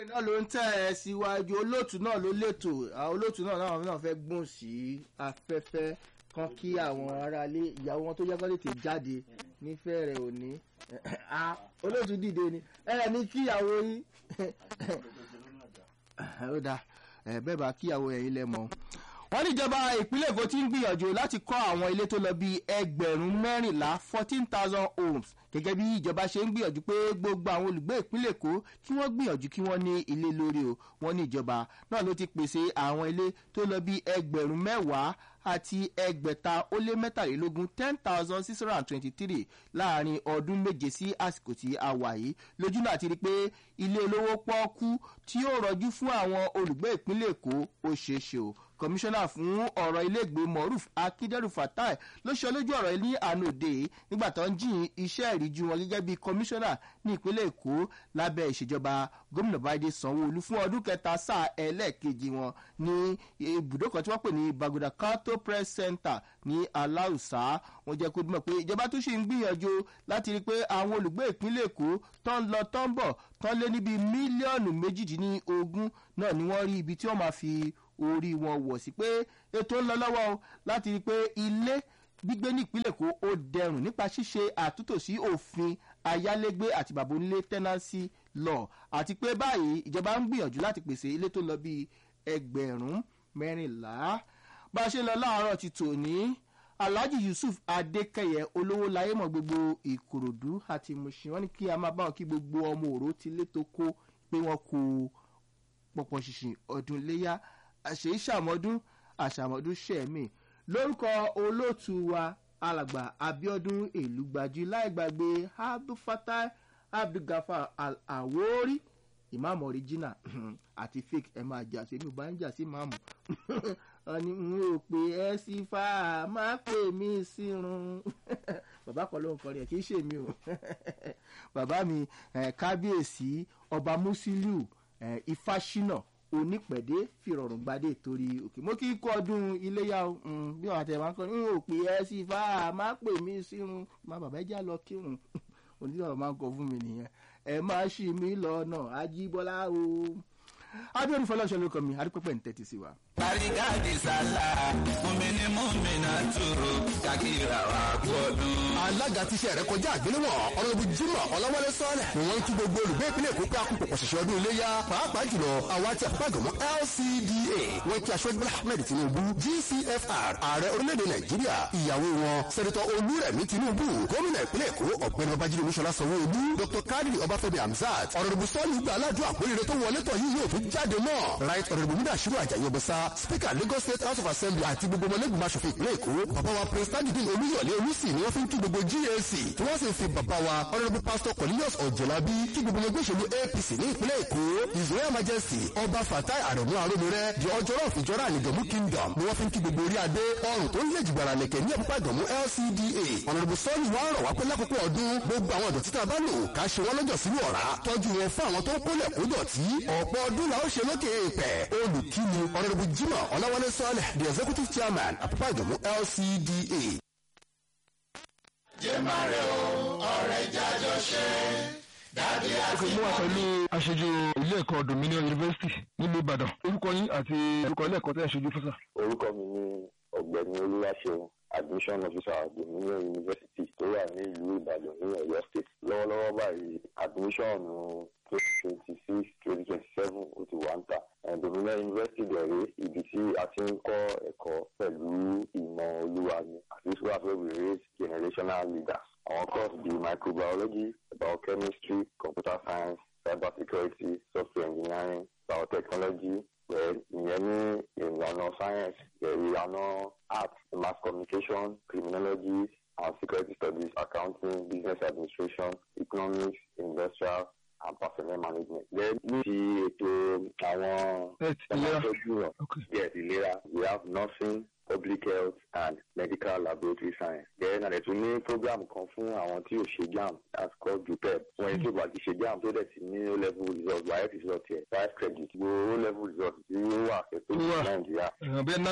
ìròyìn náà ló ń tẹ̀ ẹ́ síwájú olóòtú náà ló lètò àwọn olóòtú náà náà náà fẹ́ gbóhùn sí afẹ́fẹ́ kan kí àwọn aráalé ìyàwó wọn tó yẹ́kọ́ tètè jáde nífẹ̀ẹ́ rẹ̀ òní olóòtú dìde ni ẹ ní kíyàwó yín ó dáa bẹ́ẹ̀ bá kíyàwó ẹ̀yin lẹ́mọ̀ wọ́n níjọba ìpínlẹ̀ èkó ti ń gbìyànjú láti kọ́ àwọn ilé tó lọ bíi ẹgbẹ̀rún mẹ́rìnlá fourteen thousand homes gẹ́gẹ́ bí ìjọba ṣe ń gbìyànjú pé gbogbo àwọn olùgbé ìpínlẹ̀ èkó kí wọ́n gbìyànjú kí wọ́n ní ilé lórí o wọ́n ní ìjọba náà ló ti pèsè àwọn ilé tó lọ bíi ẹgbẹ̀rún mẹ́wàá àti ẹgbẹ̀ta ó lé mẹ́tàlélógún ten thousand six hundred and twenty-three láàrin ọdún méje sí àsìkò tí a wà yìí lójúnà àti rí i pé ilé olówó pọ́ọ́kú tí yóò rọjú fún àwọn olùgbé ìpínlẹ̀ èkó ó ṣeé ṣe o kọmíṣánná fún ọ̀rọ̀ iléègbé moruf akíndẹ́rù fatai ló ṣe olójú ọ̀rọ̀ ní ànòdè nígbà tó ń jìn iṣẹ́ ìríjú wọn gẹ́gẹ́ bí kọmíṣánná ní ìpínlẹ̀ èkó lábẹ́ ìṣèjọba gómìnà báyìí sanwó-olu fún ọdún kẹta sáà ẹlẹ́ẹ̀kejì wọn ní ibùdó kan tí wọ́n pè ní bagoda kanto press center ní aláùsá wọn jẹ́ kó dúmọ̀ pé ìjọba tó ṣì ń gbìyànjú láti rí i pé àwọn olùgbé ìpínlẹ̀ èkó tó ń lọ tó ń bọ̀ tó ń lé níbi mílíọ̀nù méjìdínlógún náà ni wọ́n rí ibi tí wọ́n máa fi orí wọn wọ̀ sí pé ètò ń lọ lọ́wọ́ o láti rí i pé ilé gbígbé ní ìpínlẹ̀ èkó ó dẹrùn nípa ṣíṣe àtúntò sí òfin ayálégbé àti bàbá onílé tenancy law àti pé báyìí ìjọba ń gbìyànjú láti pèsè ilé tó lọ bíi ẹgbẹ̀rún mẹ́rìnlá bá a ṣe lọ láàárọ̀ ti tòní alhaji yusuf adékẹyẹ olówó láyé mọ gbogbo ìkòròdú àti mùsùn wọn ni kí a máa bá wọn kí gbogbo ọmọ òró ti lé tó kó pé wọn kó pọpọ ṣìṣìn ọdún léyà àṣẹ ìṣàmọdún àṣàmọdún ṣẹmí lórúkọ olóòtú wa alàgbà abiodun èlùgbàjì láì gbàgbé abdulfatai abdulgafar al-awori ìmáàmù ọ̀ríjìnà àti fake ẹ máa jà sí mi ò bá ń jà sí máàmù ọ̀ni n ò pè ẹ́ sí fà á má pè mí sírun bàbá kan ló ń kọrin ẹ̀ kì í ṣe mi o bàbá mi kábíyèsí ọba musiliu ifáṣínà onípẹ̀dé fìrọ̀rùn gbadé torí òkè mo kí kọ́ ọdún iléyà o bí wọn àtẹ̀wá ń kọ́ n ò pè ẹ́ sí fà á má pè mí sírun má bàbá ẹ já lọ kírun onídàá máa ń kọ fún mi nìyẹn ẹ má ṣì mí lọ́nà ajíbọ́lá o abiodun fọlọ́ṣọ́ ló kọ́ mi adúpẹ́pẹ́ ń tẹ́tí sí wa. Àrígáàdì sálà, mùmíní mùmínà tòrò, kàkìrà wà gbọ́dún. alága tíṣẹ́ rẹ̀ kọjá àgbéléwọ̀n ọ̀rọ̀bù jimoh ọlọ́wọ́lé sọ́ọ̀lẹ̀ ni wọ́n ń kí gbogbo olùgbé ìpínlẹ̀ èkó pé akópọ̀ pọ̀ṣẹ̀ṣẹ̀ ọdún iléyà pàápàá jùlọ àwa tí àpapàgọ́mọ́ lcda wọ́n kí aṣọ́jú bọ́lá ahmed tinubu gcfr ààrẹ orílẹ̀-èdè nàìjíríà ìyàwó wọn sẹ́dẹ̀tọ̀ olúrẹ̀mí tinubu gómìnà ìpínlẹ̀ èkó ọ̀gbẹ́ni babájídé olúṣọlá sanwó-olú dr kadiri ọbáfẹ́mi hamzat ọ̀rọ̀bù sọ́ọ̀lù gba aládùn àpòrire tó wọlé tọ̀ yìí yóò tún jáde mọ́ right ọ̀rọ̀bù múdàṣírò àjàyè ọbẹ̀sà speaker lagos state house of assembly àti gbogbo ọmọlẹ́gbìmọ̀ aṣòfin ìpínlẹ̀ èkó bàbá wa prince tajudeen olúyọ̀lé olùsì ni wọ́n fi ń kí gbogbo gac tí wọ́n sì fi bàbá wa honourable pastor cornelius ọ̀jọ̀lábí kí gbogbo ẹgbẹ́ òṣèlú apc ní ìpínlẹ̀ èkó his royal majesty ọba fatai aremu aromire the ọjọ́rọ̀ ìjọra ànìgànmú kingdom ni wọ́n fi ń kí gbogbo orí adé ọrùn tó ń lè jùgbàrà lẹ̀kẹ̀ ní ẹ̀pápá ìgànmú lcda honourable sọ́ọ̀lù wa rọ̀ wá pé lákòókò ọdún gbogbo àwọn ọ̀dọ̀ títà bá lò ká ṣe wọ́n lọ́jọ́ sínú ọ̀rá tọ́jú wọn fún àwọn tó ń kólẹ̀ kó dọ̀tí ọ̀pọ̀ ọdún la ó ṣe lókè èèpẹ̀ olùkíni honourable jimoh ọláwálé sọ́ọ̀lẹ̀ the executive chairman àpapọ̀ ìgànmú lcda. Jẹ́màrè o, ọ̀rẹ́ jájọ ṣe. Dàbí àti mú wa pẹ̀lú aṣojú ilé ẹ̀kọ́ dominion university nílùú ìbàdàn orúkọ yín àti orúkọ ilé ẹ̀kọ́ tẹ́ ẹ̀ ṣojú fún sà. orúkọ mi ni ọ̀gbẹ́ni olúwaṣeun admission officer dominion university tó wà ní ìlú ìbàdàn ní ọ̀yọ́ state lọ́wọ́lọ́wọ́ báyìí admission twenty twenty six twenty twenty seven ó ti wà ń tà Eh, dominion university dẹ̀rẹ́ ibi tí a ti ń kọ́ ẹ̀kọ́ pẹ̀lú ìmọ̀ olúwa ni àti school where we raise generational leaders àwọn course bíi microbiology biochemistry computer science cyber security software engineering biotechnology pẹ̀ ìyẹn ní ìlànà science ìlànà art mass communication criminology and security studies accounting business administration economics industrial and personnel management. then ní ti ètò àwọn Health, ìlera. ọmọdé Okay. yes ìlera we have nursing public health and medical laboratory science. then àdẹ̀ tún ní program kan fún àwọn tí ò ṣe jam that's called jupep. wọ́n yẹn tí ò bá ti ṣe jam tó dẹ̀ ti ní o level result wáyé result yẹ five credit gbogbo o level result tí ó wà fẹ́ tó Ó wà. ní nàìjíríà ẹ̀ràn bíi natep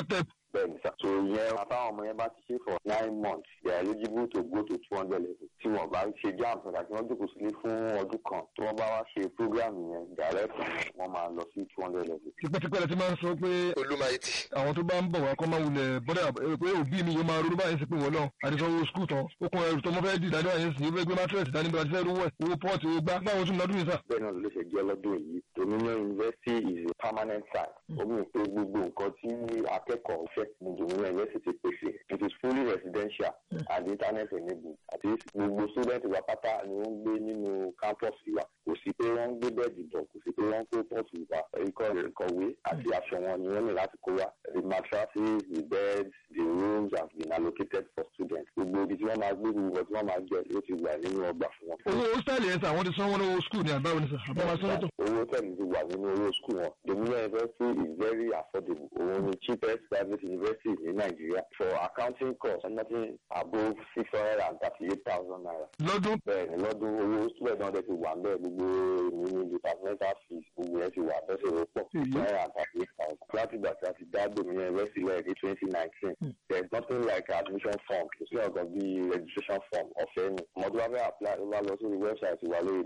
bẹ́ẹ̀ ni sá. so ìyẹn àtàwọn ọmọ yẹn bá ti ṣe for nine months they are eligible to go to two hundred level tí wọ́n bá ṣe jam nígbà tí wọ́n jókòó sílé fún ọdún kan tí wọ́n bá wá ṣe program yẹn direct wọ́n máa lọ sí two hundred level. tipẹ́tipẹ́ la ti máa ń sọ pé olùmọ̀ẹ́tì àwọn tó bá ń bọ̀ wá kọ́ máa wulẹ̀ bọ́dà pé òbí mi yóò máa ronú báyìí sí pé wọ́n lọ àdìsọ́wọ́ skul tán ó kún ẹrù tó mọ́ fẹ́ dì dájọ́ àyẹ̀sì yóò fẹ́ gbé mátírẹ̀sì dání bí wọ́n ti fẹ́ rówó ẹ̀ owó pọ́ọ̀tì owó gbá báwo tún lọ́dún yìí sà. bẹ́ẹ̀ náà ló ṣe jẹ́ lọ́dún yìí dominion university is a permanent site omi ò pé gbogbo nǹkan tí akẹ́kọ̀ọ́ fẹ́ ní dominion university pèsè it is fully residential and internet enabled àti gbogbo student wa pátá ni wọ́n ń gbé nínú campus wa kò sí pé wọ́n ń gbé bẹ́ẹ̀dì bọ̀ kò sí pé wọ́n ń kó pọ́ọ̀tù wa ikọ̀ ìkọ̀wé àti aṣọ wọn ni wọ́n ní láti kó wa the mattresses the beds the rooms have been allocated for students gbogbo ibi tí wọ́n máa gbé gbogbo tí wọ́n máa jẹ ló ti wà nínú ọgbà fún wọn. owó hostel yẹn sà wọ́n ti sanwó lọ́wọ́ skul ní àbáwọ̀ ní sà àbáwọ̀ sọ́dọ̀. owó tẹ̀lé ti wà nínú owó skul wọn dominion university is very affordable òun ni cheapest private university ní nàìjíríà for accounting cost nothing above six hundred and thirty-eight thousand naira. lọ́dún bẹ́ẹ̀ ni lọ́dún owó student náà dẹ̀ ti wà bẹ́ẹ̀ gbogbo èmi ní departmental fees gbogbo yẹn ti wà bẹ́ẹ̀ ṣe ló pọ̀ six hundred and thirty-eight thousand. láti ìgbà tí a ti dá dominion university lẹ́yìn ní twenty nineteen there is nothing like admission form kò sí ọ̀gàn bíi registration form ọ̀fẹ́ ni ọmọdé wa fẹ́ apply ló bá lọ sórí website wa lórí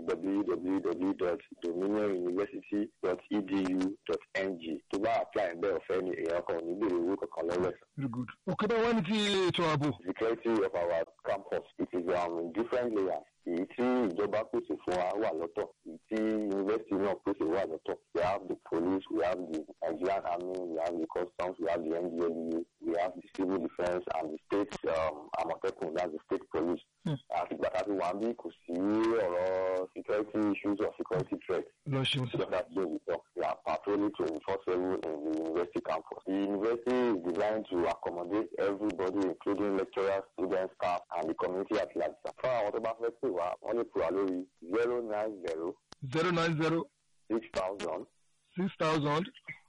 www.dominionuniversity.edu.ng tó bá apply bẹ́ẹ̀ ọ̀fẹ́ ni èèyàn kan ò ní béèrè owó kankan lọ́wọ́ ẹ̀. very good. òkè bá wá ní ti ètò ààbò. security of our campus it is um, in different layers èyí tí ìjọba pèsè fún wa wà lọ́tọ̀ èyí tí yunifásitì náà pèsè wà lọ́tọ̀ we have the police we have the nigerian army we have the customs we have the ndlea we have the civil defence and the state um, amotekun that's the state police. àtìgbà tá a ti wà bí kò sí ọ̀rọ̀ security issues or security threats. lọ ṣeun sà. Just as Joe we talk, we are patrolling 24/7 in the university campus. The university is designed to accommodate everybody, including lecturers, students, staff, and the community at large. Fún àwọn tó bá fẹ́ pè wá, wọ́n lè pè wá lórí zero nine zero zero nine zero six thousand six thousand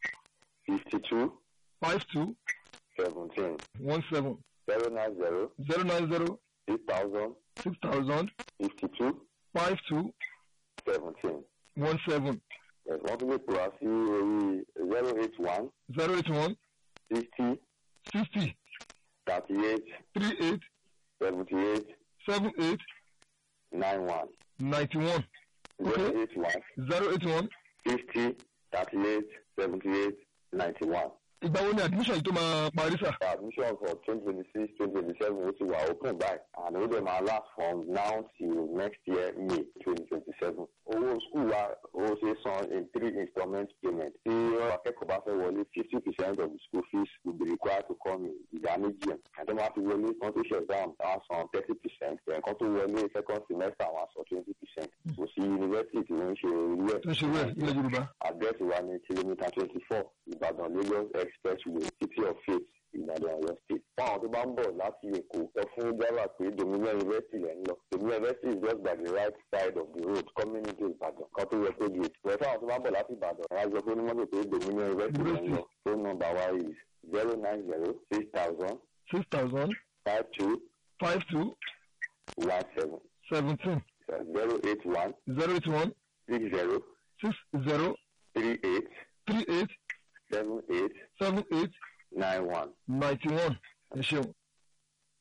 fifty two five two seventeen one seven zero nine zero zero nine zero six thousand six thousand fifty two five two seventeen. one seven Wọ́n tún lè pè wá sí orí zero eight one zero eight one sixty sixty thirty eight three eight seventy eight seven eight nine one ninety one zero eight one. zero eight one. fifty thirty-eight seventy-eight ninety-one. ìgbà wo ni admission yìí tó máa parí sà. admission for twenty twenty-six twenty twenty-seven ó ti wà open by and ó dẹ̀ máa last from now till next year may twenty twenty-seven. owó school wa ó ṣe san in three installment payment. tí akẹ́kọ̀ọ́ bá fẹ́ wọlé fifty percent of the school fees will be required to come in ìdá méjì ẹ̀. àti wọ́n á fi wọlé kan tó ṣe exam àwọn san thirty percent ẹ̀kan tó wọlé second semester àwọn san twenty percent. kò sí yunifásitì tí wọ́n ń ṣe irú ẹ̀. tó ń ṣe wẹ̀ ilẹ̀ yorùbá. àdírẹ́sì wa ní kìlómítà twenty four ìbàdàn lagos expressway city of faith ìbàdàn ọ̀yọ́ state. fún àwọn tó bá ń bọ̀ láti èkó sọ fún java pé dominion university lẹ́ ń lọ dominion university is just by the right side of the road coming into ìbàdàn kan tó yẹ kó gate. wẹ̀ fún àwọn tó bá ń bọ̀ láti ìbàdàn ẹ̀ á jọ fún onímọ̀tò pé dominion university lẹ́ ń lọ phone number wa is zero nine zero six thousand six thousand five two five two one seven seventeen zero eight one zero eight one six zero six zero three eight three eight seven eight seven eight nine one. ninety one ẹ ṣeun.